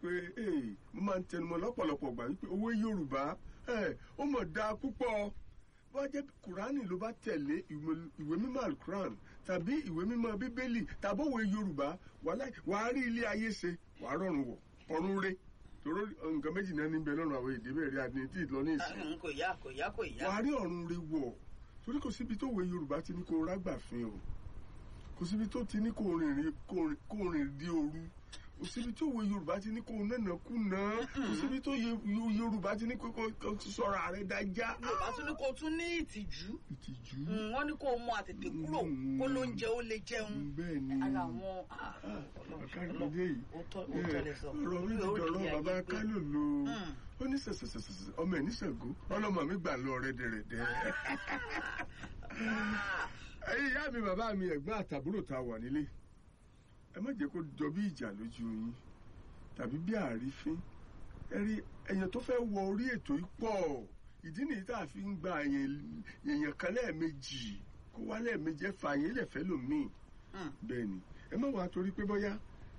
wípé ee mo máa ń tẹnumọ́ lọ́pọ̀lọpọ̀ gbà wípé owó yorùbá ẹ ó mọ̀ dáa púpọ̀ bó jẹ́ kùránì ló bá tẹ̀lé ìwé- ìwé mímọ́ alukuran tàbí ìwé mímọ́ bíbélì tàbí òwe yorùbá wàhálà wàá rí ilé ayé ṣe wàá rọrùn wọ̀ ọ̀run re tòró nǹkan méjì náà níbẹ̀ lọ́nà àwọn èdè bẹ́ẹ̀ rí adìní tí ì lọ ní ìsìn Mm, kò yá kò yá kò yá. wàá rí ọ̀run re wọ̀ torí kò síbi tó wé yorùbá ti ní kó rágbà fin o kò síbi tó ti ní kó rìnrìn kó rìn- kó rìn di òru kò síbi tó wé yorùbá ti ní kó nànà kùnà kò síbi tó yẹ- yo- yorùbá ti ní kó kó- kó sọ̀rọ̀ àrẹ dájá. yorùbá tún ní kó tún ní ìtìjú ìtìjú Mm, wọ́n ní kó mú àtètè kúrò Mm. kó ló ń jẹ ó lè jẹun. bẹ́ẹ̀ ni ara àwọn ah, Ọlọ́run, àkàrìmọdé yìí òótọ́ òótọ́ lè sọ. ọ̀rọ̀ mi ti Yóò rí dọ̀rọ̀ ayé bàbá gbé. kálò lo Mm. ó ní sẹ̀sẹ̀sẹ̀sẹ̀ ọmọ ẹ̀ ní Ṣàngó ọlọ́mọ mi gbà lọ rẹ́dẹ̀rẹ́dẹ́. Ah, ẹ̀yin ìyá mi bàbá mi ẹ̀gbọ́n àtàbúrò tá a wà nílé ẹ má jẹ́ kó jọ bí ìjà lójú yín tàbí bí àrífín ẹ rí ẹ̀yàn tó fẹ́ wọ orí ètò yìí pọ̀ ìdí nìyí tá a fi ń gba èèyàn èèyàn kan lẹ́ẹ̀mejì kó wá lẹ́ẹ̀mejì ẹ fà yín lẹ̀fẹ́ lòmíì mm, bẹ́ẹ̀ ni ẹ má wàá torí pé bóyá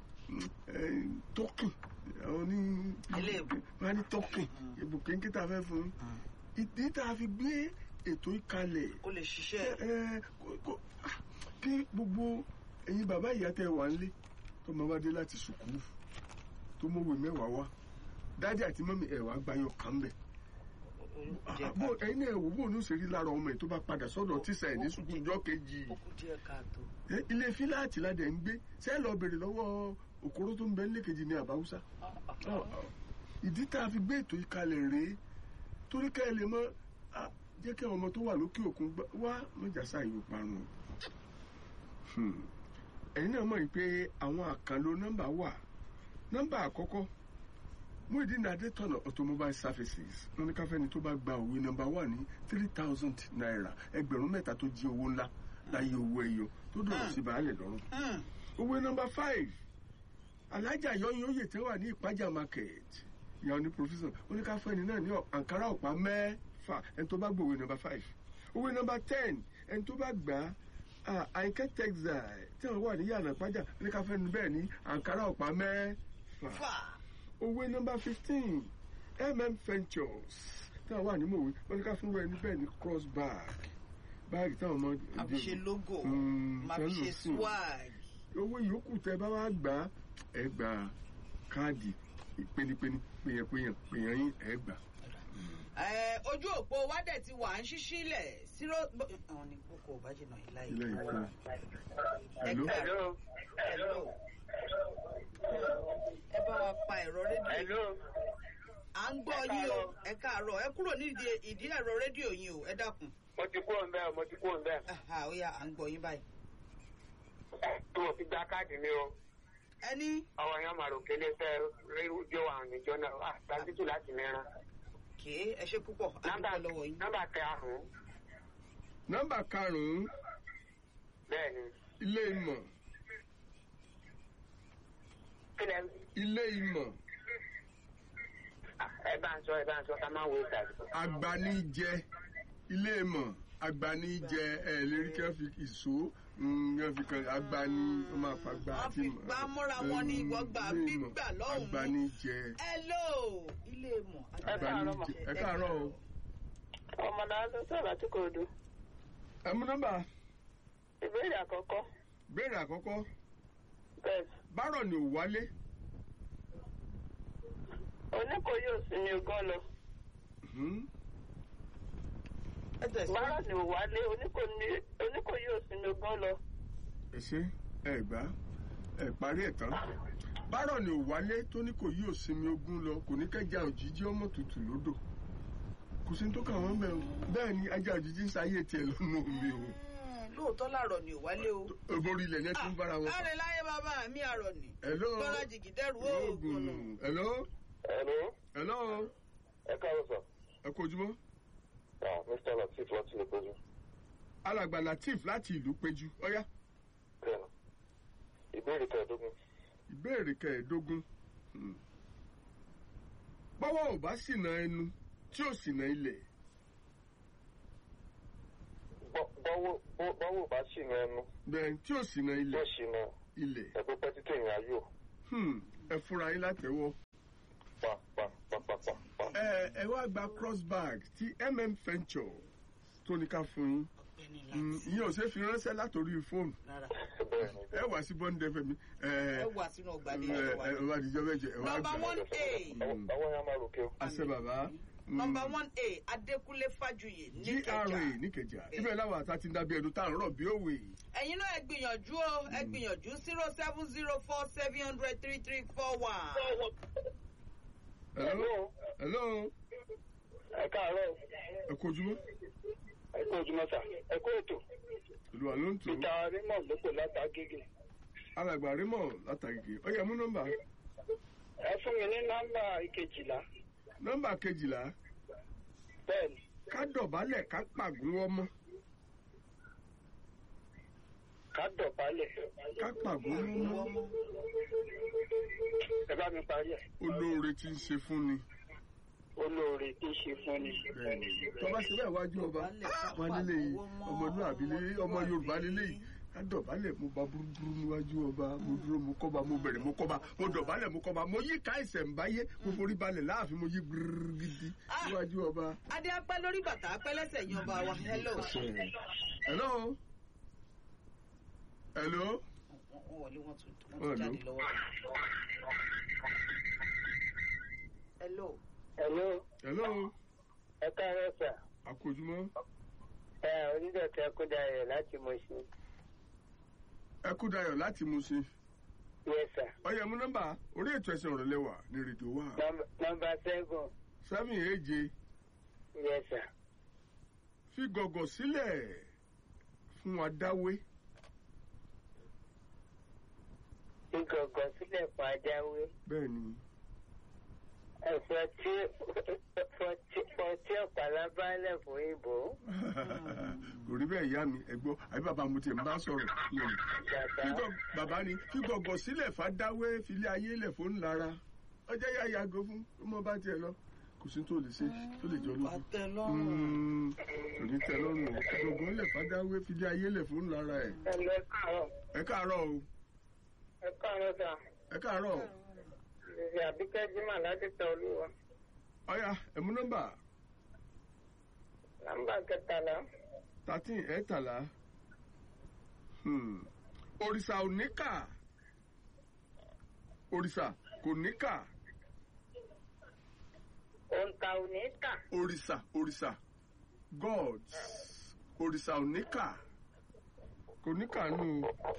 tọ́kìn àwọn ní Ilé ìbò. wọn á ní tọ́kìn Mm. ìbò kéńké tá a fẹ́ fún un mm. ìdí tá a fi gbé ètò yìí kalẹ̀ kó lè ṣiṣẹ́. ẹ kó- kó- ah, kí gbogbo ẹ̀yin bàbá ìyá tẹ wà nílé tó máa bá dé láti sùkúrù tó mọ̀wé mẹ́wàá wá dájú àti mọ́mí ẹ̀ wá gbayọ̀ kàn bẹ̀. Jẹ́ bó ká- ẹ̀yin náà wò bó ní òṣèré lára ọmọ ẹ̀ tó bá padà sọ́dọ̀ tíṣà ẹ̀ ní sùkúrù ọjọ́ kejì ó kù díẹ̀ káàtó. Ẹ, ilé fíláàtì ládẹ̀ ń gbé ṣé ẹ lọ bèrè lọ́wọ́ òkúrò tó ń bẹ nílé kejì ní àbáwúsá Ah, ah, ah. ìdí tá a fi gbé ètò yìí kalẹ̀ rèé torí ká ẹ lè mọ ah, jẹ́ kí àwọn ọmọ tó wà lókè òkun gbá- wá mọ̀jàsá yìí ó parun o. Hmm. ẹ̀yin náà mọ̀ yìí pé àwọn àkànlò nọ́mbà wà nọ́mbà àkọ́kọ́ Muyideen Adétọ̀nà automobile services wọn ní káfẹ́ni tó bá gba òwe nọ́mbà wà ní three thousand naira ẹgbẹ̀rún mẹ́ta tó jí owó ńlá láyé owó ẹyọ tó dọ̀rọ̀ sí baálẹ̀ lọ́rùn Mm, òwe nọmba five alájà yọyìn oyè tẹ wà ní ìpájà market ìyàwó ní professor oníkàfọ ẹni náà ní àǹkárá ọ̀pá mẹ́fà ẹni tó bá gbọ́ òwe nọmba five òwe nọmba ten ẹni tó bá gbà á àyìnkẹ́ textile tí wọ́n wà ní yàrá ìpájà oníkàfọ ẹni bẹ́ẹ̀ ní àǹkárá ọ̀pá mẹ́fà fà. òwe nọmba fifteen mm ventures tí wọ́n wà ní mòwe oníkàfọ ẹni bẹ́ẹ̀ ní cross bag báàgì táwọn ọmọ máa fi ṣe logo Mm, máa fi ṣe tẹ́lẹ̀ sùn swag. owó yòókù tẹ bá wá gbà á, ẹ gba káàdì ìpénipéni péyànpéyàn péyàn yín ẹ gbà. Ẹ, ojú òpó wa dẹ̀ ti wà ń ṣíṣí lẹ̀ zero. àwọn ní kókó ò bá jìnnà yìí láyé. ilé ìfẹ́. Ẹ Hello? káàárọ̀. Hello. ẹ bá wa pa ẹ̀rọ rédíò. Hello. à ń gbọ́ yín o ẹ káàárọ̀ ẹ kúrò nídìí ìdí ẹ̀rọ rédíò yín o ẹ dákun. Mo ti kúrò ń bẹ́ẹ̀, mo ti kúrò ń bẹ́ẹ̀. Aha, ó yá à ń gbọ́ yín báyìí. Tí mo fi gba káàdì mi o, ẹni àwọn èèyàn máa rò kélé fẹ́ rédíò àwọn ìjọ náà wà tàbítù láti mẹ́ran. kì í ẹ ṣe púpọ̀ Nọ́mbà àdúgbò lọ́wọ́ yín. nọ́mbà karùn-ún nọ́mbà karùnún bẹ́ẹ̀ ni. ilé ìmọ̀ Kílẹ̀ ilé ìmọ̀ ẹ bá ń sọ ẹ bá ń sọ ká máa wo ìtàgé. agbanijẹ ilé ìmọ̀ agbanijẹ ẹ lérí kí wọ́n fi ìṣó mm, wọ́n fi kan agbani wọ́n máa fa gba Wọ́n fi gbá mọ́ra wọn ní ìwọ gbà gbígbà lọ́hùn-ún. agbanijẹ hello ilé mọ̀. Ẹ káàárọ̀ mà. agbanijẹ ẹ káàárọ̀ o. Ọmọ náà tó sọ̀rọ̀ àti kò dùn. ẹ mú nọ́mbà Ìbéèrè àkọ́kọ́. béèrè àkọ́kọ́ Bẹ́ẹ̀ bárọ̀ ni ò wálé oníkòyí òsínmi ogún lọ. Hmm? ẹ tẹ̀síwájú. Bárọ̀ ni ò wálé oníkòyí òsínmi ogún lọ. ẹ ṣe ẹ gbá ẹ parí ẹ tán bárọ̀ ni ò wálé tó ní kò yí òsinmi ogún lọ kò ní kẹjà òjijì ọmọ tutù lódò kò sí ní tó kàn wọ́n bẹ́ẹ̀ o bẹ́ẹ̀ ni ajá òjijì ń sáyé tiẹ̀ lọ́nà omi o Mm, lóòótọ́ làárọ̀ ni ò wálé o. orí ilẹ̀ yẹn tún bára wọn. láre láyé bàbá mi àrọ̀ ni. Hello. gbọ́dọ̀ jìgì dẹ́rù oògùn nù. oògùn hello Hello, hello ẹ káàárọ̀ sà. ẹ kú ojúmọ́ Ah, Mr. Latif láti lè péjú. alàgbà latif láti ìlú péjú ọ̀yá Bẹ́ẹ̀ni. Ìbéèrè kẹẹ̀ẹ́dógún. ìbéèrè kẹẹ̀ẹ́dógún Hmm. bọ́wọ́ ò bá ṣìnà ẹnu tí ò ṣìnà ilẹ̀ Bọ́- Bọ́wọ́ bọ́- bọ́wọ́ bá ṣìnà ẹnu bẹ́ẹ̀ tí ò ṣìnà tó ilẹ̀ ṣìnà ilẹ̀ ẹ̀gbẹ́ pẹ́ títí ìrìn ayò. Hmm, ẹ fúnra yín látẹ̀wọ́ ẹ ẹ wá gba cross bag tí mm venture tó ní ká fún yín ọ̀gbẹ́ni Mm, láti ìyẹn ò ṣe é fi ránṣẹ́ látòrí fóònù rárá bẹ́ẹ̀ ni ẹ wá sí bọ́ńdẹ fẹ́mi ẹ ẹ wà sínú ọgbà ní ẹ ẹ wà. ẹ wá dijọ́ méje ẹ wá nọmba gbà one a Mm. ọwọ́ yẹn máa ròkè o. àṣẹ bàbá Mm. nọmba one a adékúnlé fájuyè GRA níkẹjà níkẹjà ibẹ̀ láwọn àtà ti ń dábí ẹnu tá à ń rọ̀ bí òwe ẹ̀yin náà ẹ gbìyànjú o ẹ gbìyànjú zero seven zero four seven hundred three three four one. hello hello ẹ káàárọ̀ ẹ kú ojúmọ́ ẹ kú ojúmọ́ sà ẹ kú ètò olùwà ló ń tò ó peter raymond ló pè látàgége alàgbà Raymond látàgìgì ọyẹ mú nọ́mbà ẹ fún mi ní nọ́mbà ìkejìlá nọ́mbà kejìlá bẹ́ẹ̀ ni ká dọ̀bálẹ̀ ká pàgún ọmọ ká dọ̀bálẹ̀ ká pàgún ọmọ ẹ bá mi parí ẹ̀ olóore tí ń ṣe fún ni olóore tí ń ṣe fún ni. bẹ́ẹ̀ni tó bá ṣe bẹ́ẹ̀ wájú ọba wọn nílé yìí ọmọlúwàbí lé ọmọ Yorùbá nílé yìí ká dọ̀bálẹ̀ mo bá burúburú níwájú ọba mo dúró mo kọ́ba mo bẹ̀rẹ̀ mo kọ́ba mo dọ̀bálẹ̀ mo kọ́ba mo yí ká ẹsẹ̀ ń báyé mo forí balẹ̀ láàfin mo yí gbúrúrú gidi níwájú ọba. adé apẹ́ lórí bàtà apẹ́ lẹ́sẹ̀ yan ọba wa hello. hello hello wọ́n wọlé wọ́n tún wọ́n Hello. tún jáde lọ́wọ́. hello. hello hello ẹ káàárọ̀ sà àkójúmọ́ ẹ onídọ̀tí ẹkúndayọ̀ láti Mùṣín ẹ kú dayọ̀ láti Mùṣín yes sà ọyẹ mú nọ́mbà orí ètò ẹsẹ̀ ọ̀rọ̀ lẹ́wà ní rédíò wa nọ́mbà seven seven èje yes sà fi gọ̀gọ̀ sílẹ̀ fún adáwé ìgọ̀gọ̀ sílẹ̀ fún ajáwé bẹ́ẹ̀ ni ẹ̀fọ́ tí fọtí ọ̀pàlà bálẹ̀ fún ìbò kò rí bẹ́ẹ̀ ìyá mi ẹ̀gbọ́ àbí bàbá mo tiẹ̀ ń bá sọ̀rọ̀ lónìí. bàbá Fígọ̀- bàbá ni fi gọ̀gọ̀ sílẹ̀ fàdáwé filé ayé lẹ̀ fún ńlára ọjọ́ yá yàgò fún ọmọ bá tiẹ̀ lọ kò sí tó lè ṣe tó lè jọ lójú. bàtẹ lọ́rùn. Mm, kò ní tẹ́ lọ́rùn o fi gọ̀gọ̀ lẹ̀ fàdáwé filé ayé lẹ̀ fún ńlára ẹ̀. ẹ̀lẹ́ káàárọ̀ ẹ káàárọ̀ o ẹ káàárọ̀ sà ẹ káàárọ̀ ìṣe àbíkẹ́ jimá láti tẹ olúwa ọ̀yà ẹ̀mú nọ́mbà nọ́mbà kẹtàlá thirteen ẹ̀ẹ́tàlá Hmm. òrìṣà ò níkà òrìṣà kò níkà òǹkà òní kà òrìṣà òrìṣà gods òrìṣà ò níkà kò níkà nù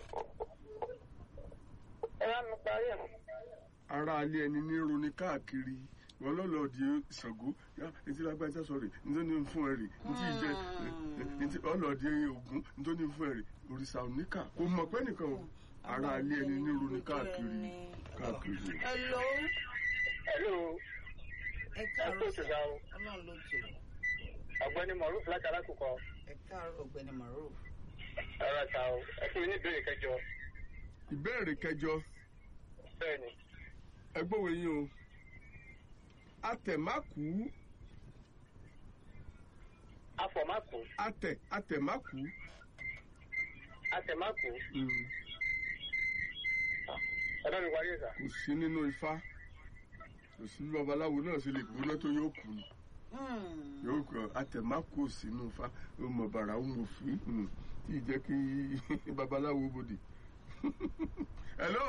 ẹ bá mi parí ẹ̀ ara alẹ́ ẹni ní roni káàkiri wọn lọ́lọ́ di Ṣàngó yá etí lágbájá sọ̀rọ̀ nítorí ní fún ẹ rè ntí ìjẹ ntí ọlọ́ọ̀dì Ògún nítorí ní fún ẹ rè òrìṣà ò níkà kò mọ̀ pé nìkan o ara alẹ́ ẹni ní roni káàkiri káàkiri. hello. hello ẹ ẹ kó káàárọ̀ ètò sà. ìgbà o ọlọ́run ló tò. ọ̀gbẹ́ni moruf láti alákòókò ẹ káàárọ̀ ọ̀gbẹ́ni maruf. ọ̀rọ̀ ta o ẹ fún mi ní ìbéèrè kẹjọ ìbéèrè kẹjọ bẹ́ẹ̀ ni ẹgbọ́wọ́ yín o atẹ̀mákù afọ̀mákù atẹ̀ atẹ̀mákù àtẹ̀mákù mm, ọ̀dọ́ mi parí ẹ̀sà kò sí nínú ifá kò sí bí babaláwo náà ṣe lè gbóná tó yóò kú ni Hmm. yóò kọ atẹ̀mákù ò sí nínú ifá ó mọ bàrà ó mọ fi mm, tí ì jẹ́ kí babaláwo bòde. hello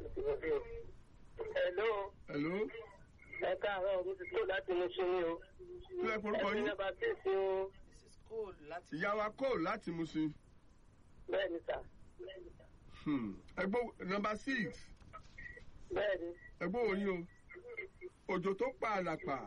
hello hello ẹ káàárọ̀ mi ti tó láti mú sí mi o kílẹ̀ porúkọ ẹ̀sìn yín nọ́mbà síìsì o this is cool láti. ìyá wa kò láti Mùṣín bẹ́ẹ̀ ni sà Hmm, ẹgbọ́ nọ́mbà six bẹ́ẹ̀ ni ẹgbọ́ òyìn o òjò tó pa àlàpà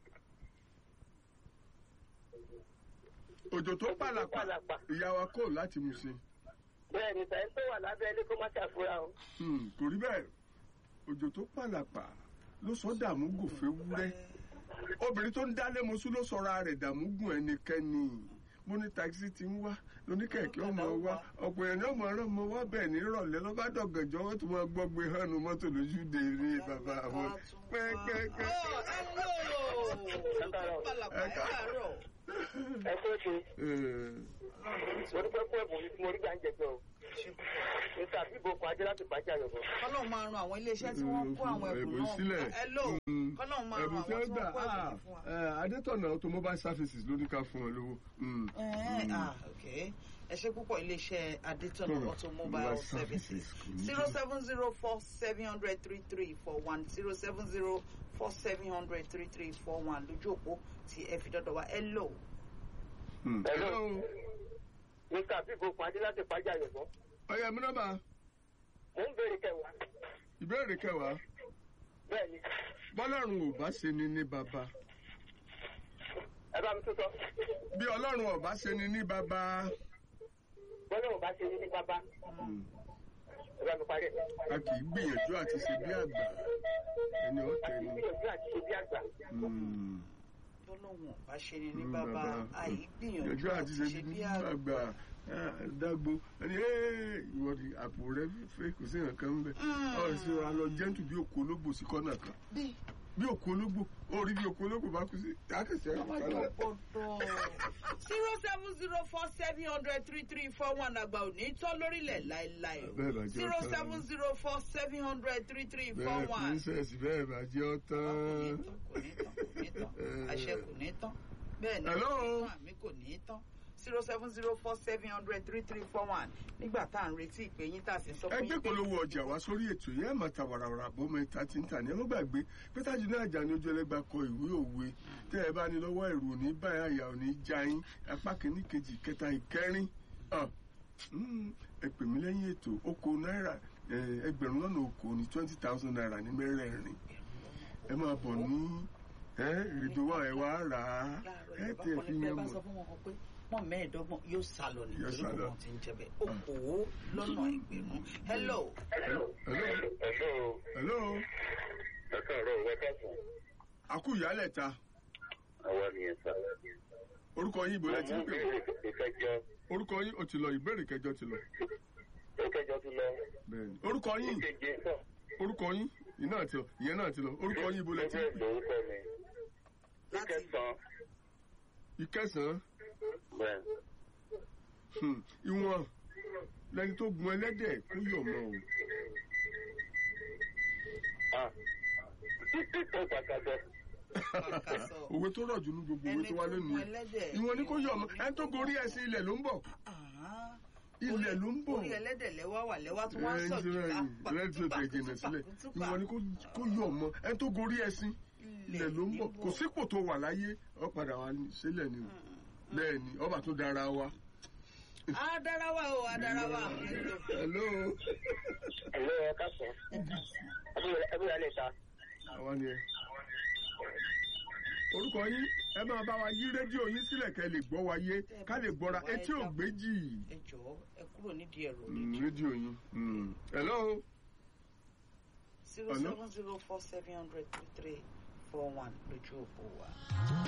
òjò tó pa àlàpà Pàlàpà. ìyá wa kò láti Mùṣín bẹ́ẹ̀ ni sà ẹ tó wà lábẹ́ ilé kó má ṣàfura o Hmm, kò rí bẹ́ẹ̀ òjò tó pa àlàpà ló sọ dààmú gòfé wúrẹ́ obìnrin tó ń dálé mosú ló sọra rẹ̀ dààmú gùn ẹnikẹ́ni mo ní takisí ti ń wá lóníkẹ̀kẹ́ ọmọ wa ọ̀pọ̀ èèyàn náà mọ̀ ọ́n ọmọ wa bẹ́ẹ̀ ní ìrọ̀lẹ́ lọ́ba dọ̀gànjọ́ wọ́n tún máa gbọ́ gbé hánu mọ́tò lójú dèrè bàbá àwọn pẹ́ẹ́pẹ́ẹ́pẹ́. Oh, hello. káàárọ̀. Pàlàpà, ẹ káàárọ̀. ẹ tó ṣe Eh, mo dúpẹ́ fún ẹ̀bùn mi tí mo rí gbà ń jẹ gan o mr bíbo kan ajé láti pàjá yọ̀bọ̀. kọ́lọ́ọ̀ máa ran àwọn iléeṣẹ́ tí wọ́n kó àwọn ẹ̀bùn ẹ̀bùn náà sílẹ̀. hello Mm. kọ́lọ́ọ̀ máa ran ẹ̀bùn àwọn tí tí wọ́n gbà wọ́n kó ẹ̀bùn ah, yìí fún wa. eh, adétọ̀nà automobile services ló ní ká fún ọ lówó. Mm. Ẹ̀ẹ́, ah, okay. ẹ ṣe púpọ̀ iléeṣẹ́ adétọ̀nà Tọ̀nà automobile Mobile services Services kò ní zero jẹ́. seven zero four seven hundred three three four one zero seven zero four seven hundred three three four one lójú òpó tí ẹ fi dọ́dọ̀ wá hello. Mm. Hello. mr bíbo kan ajé láti pàjá yọ̀bọ̀. ọ̀yà mi nọ́mbà mo ń béèrè kẹwàá ìbéèrè kẹwàá bẹ́ẹ̀ ni bọ́lọ́run ò bá ṣe ni ní bàbá ẹ bá mi tó sọ bí ọlọ́run ò bá ṣe ni ní bàbá bọ́lá ò bá ṣe ní ní bàbá Mm. ẹ bá mi parí ẹ̀. a kì í gbìyànjú àti ṣe bí àgbà ẹni ọ̀tẹ̀ àti ni. gbìyànjú àti ṣe bí àgbà. Mm. tọ́lọ́hún bá ṣe ni ní Mm, bàbá àyí gbìyànjú gbìyànjú àti ṣe bí àgbà Ah, dágbo ẹni "Hey, ìwọ ni àpò rẹ fẹ́ kò sí nǹkan ń bẹ̀ Mm. ọ̀ ṣe alọ jẹ́ntù bí òkú ológbò sí kọ́nà kan bí bí òkú ológbò ó rí bí òkú ológbò bá kú sí akẹ́sẹ̀ ẹ̀kọ́ ọmọdé kálá. ọ̀pọ̀dọ̀ zero seven zero four seven hundred three three four one àgbà òní tọ́ lórílẹ̀ láéláé Bẹ́ẹ̀ bá jẹ́ zero ọ̀tá seven zero four seven hundred three three four bẹ́ẹ̀ one. princess bẹ́ẹ̀ bá jẹ́ kò ní ọ̀tán. tán kò ní tán kò ní tán àṣẹ kò ní tán bẹ́ẹ̀ ni Hello? àmì kò ní tán zero seven zero four seven hundred three three four one nígbà tá à ń retí ìpè yín tá a sì sọ fún ẹgbẹ́ yín pé polówó ọjà wá sórí ètò yẹn máa ta wàràwàrà bọ́mọ ìta tí ń tà ní ẹ má gbàgbé pété àjùlọ àjà ni ojú ẹlẹ́gbà kọ ìwé òwe tẹ́ ẹ bá ní lọ́wọ́ ẹ̀rù òní báyà àyà òní já yín apá kìíní kejì kẹta ìkẹrin Ah, mm, ẹ pè mí lẹ́yìn ètò oko náírà eh, ẹgbẹ̀rún lọ́nà oko ní twenty thousand naira ní mẹ́rẹ̀ẹ̀rin ẹ máa bọ̀ ní ìrìndò wa ẹ wá rà á ẹ tẹ̀ fi ẹ yẹn bá mọ̀. sọ fún wọn pé wọn mẹ́ẹ̀ẹ́dọ́gbọ̀n yóò sá lọ Yóò nítorí sá kò lọ. wọn ti ń jẹ bẹ́ẹ̀ okòó lọ́nà ẹgbẹ̀rún hello hello hello Hello. hello Ẹ káàárọ̀ ìwé kẹsàn-án. àkú ìyálẹ̀ ta Àwa nìyẹn sá. orúkọ yín ìbò lẹ ti ń pè wá. ìkẹjọ. orúkọ yín ó ti lọ ìbéèrè kẹjọ ti lọ ìkẹjọ ti lọ. bẹ́ẹ̀ni orúkọ yín ìkeje náà. orúkọ yín ìyẹn náà ti lọ ìyẹn náà ti lọ orúkọ yín ibo lẹ ti ń Ẹgbẹ́ pè ìlórúkọ mi. láti Ìkẹsàn-án. ìkẹsàn-án Bẹ́ẹ̀. hmm, ìwọ̀n lẹni tó gun ẹlẹ́dẹ̀ kó yọ̀ mọ́ o Ah. Ó pàtàkì. Pàkàsọ. òwe tó rọ̀ jù ní gbogbo òwe ẹni tó tó wá gun lónìí ẹlẹ́dẹ̀ ìwọ̀n ni kó yọ̀ mọ́ ẹni tó gorí ẹṣin ilẹ̀ ló ń bọ̀ Ah, ilẹ̀ ló ń bọ̀ orí ẹlẹ́dẹ̀ lẹ́wà wà lẹ́wà tó wá ń ẹni sọ̀ tí jù wọ́n rẹ̀ tí ó tẹ̀ jìnà sílẹ̀ ìwọ̀n ni kó- kó yọ̀ mọ́ ẹni tó gorí ẹṣin ilẹ̀ ló ń bọ̀ kò sípò tó wà láyé ọ padà wà ní- sílẹ̀ ni o bẹ́ẹ̀ ni ọba tó dára wa. adarawa o adarawa hello ẹ̀lọ́ ẹ káàsán ẹbí rẹ̀ lè ta. àwa ni ẹ. orúkọ yín ẹ máa bá wa yí rédíò yín sílẹ̀ kẹ́ ẹ lè gbọ́ wa yé ká lè gbọ́ra etí ò gbéjì ẹ jọ̀ọ́ ẹ kúrò nídìí ẹ̀rọ Mm, rédíò yín. Mm. hello zero seven zero four seven hundred three three four one lójú òpó wa.